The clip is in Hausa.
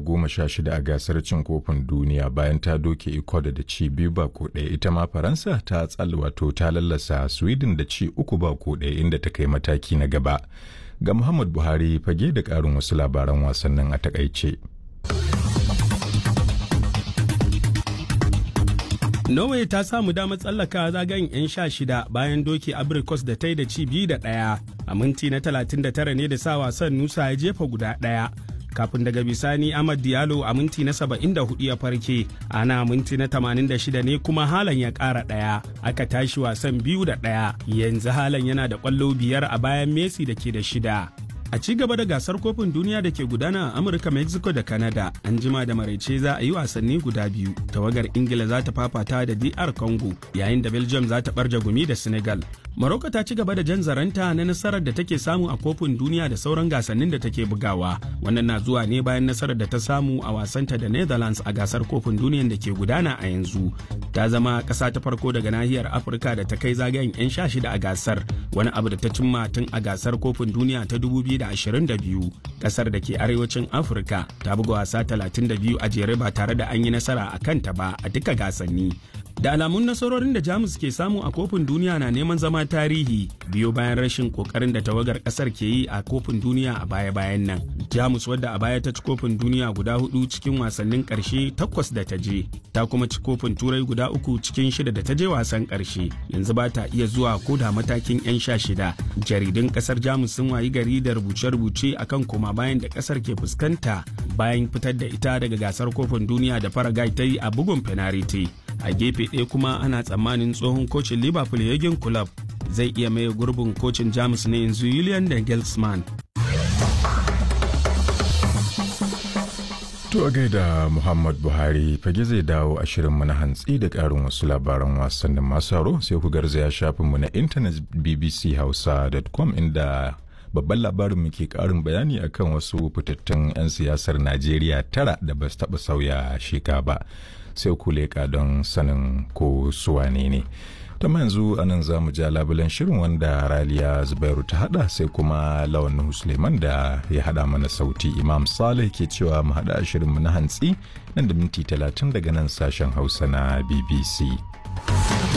goma sha shida a gasar cin kofin duniya bayan ta doke Ecuador da ci biyu ba ko ɗaya ita ma Faransa ta tsal wato ta lallasa Sweden da ci uku ba ko ɗaya inda ta kai mataki na gaba. Ga Muhammad Buhari fage da ƙarin wasu labaran wasannin a takaice. Norway ta samu damar tsallaka zagayen 'yan sha shida bayan doki Abrikos da ta yi da ci biyu da ɗaya. A minti na 39 ne da sa wasan Nusa ya jefa guda ɗaya. Kafin daga bisani Ahmad Diallo a minti na 74 ya farke, ana minti na 86 ne kuma Halan ya ƙara ɗaya. Aka tashi wasan biyu da ɗaya. Yanzu Halan yana da ƙwallo biyar a bayan Messi da ke da shida. A ci gaba da gasar kofin duniya da ke gudana a Amurka, Mexico da Canada, an jima da maraice za a yi wasanni guda biyu. Tawagar Ingila za ta fafata da DR Congo, yayin da Belgium za ta barja gumi da Senegal. Morocco ta ci gaba da jan zaranta na nasarar da take samu a kofin duniya da sauran gasannin da take bugawa. Wannan na zuwa ne bayan nasarar da ta samu a wasanta da Netherlands a gasar kofin duniyan da ke gudana a yanzu. Ta zama ƙasa ta farko daga nahiyar Afirka da ta kai zagayen 'yan sha shida a gasar, wani abu da ta cimma tun a gasar kofin duniya ta 2022. Ƙasar da ke arewacin Afirka ta buga wasa 32 a jere ba tare da an yi nasara a kanta ba a duka gasanni. da alamun nasarorin da jamus ke samu a kofin duniya na neman zama tarihi biyo bayan rashin kokarin da tawagar kasar ke yi a kofin duniya a baya-bayan nan jamus wadda a baya ta ci kofin duniya guda hudu cikin wasannin karshe takwas da ta je ta kuma ci kofin turai guda uku cikin shida da ta je wasan karshe yanzu ba ta iya zuwa ko da matakin yan sha shida jaridun kasar jamus sun wayi gari da rubuce-rubuce akan koma bayan da kasar ke fuskanta bayan fitar da ita daga gasar kofin duniya da faragai ta yi a bugun fenariti a gefe ɗaya kuma ana tsammanin tsohon kocin liverpool yagin club zai iya maye gurbin kocin jamus na yanzu julian dangelsman To a gaida Muhammad Buhari fage zai dawo a shirinmu na hantsi da ƙarin wasu labaran wasannin masu haro sai ku garzaya shafinmu na intanet bbchausa.com inda babban labarin mu ke karin bayani akan wasu fitattun 'yan siyasar Najeriya tara da ba su taɓa sauya sheka ba sai ku leƙa don sanin ko suwane ne. ta yanzu anan za mu ja labulen shirin wanda raliya zubairu ta hada sai kuma lawan suleiman da ya hada mana sauti imam saleh ke cewa mu hada shirin mu na hantsi nan da minti talatin daga nan sashen hausa na bbc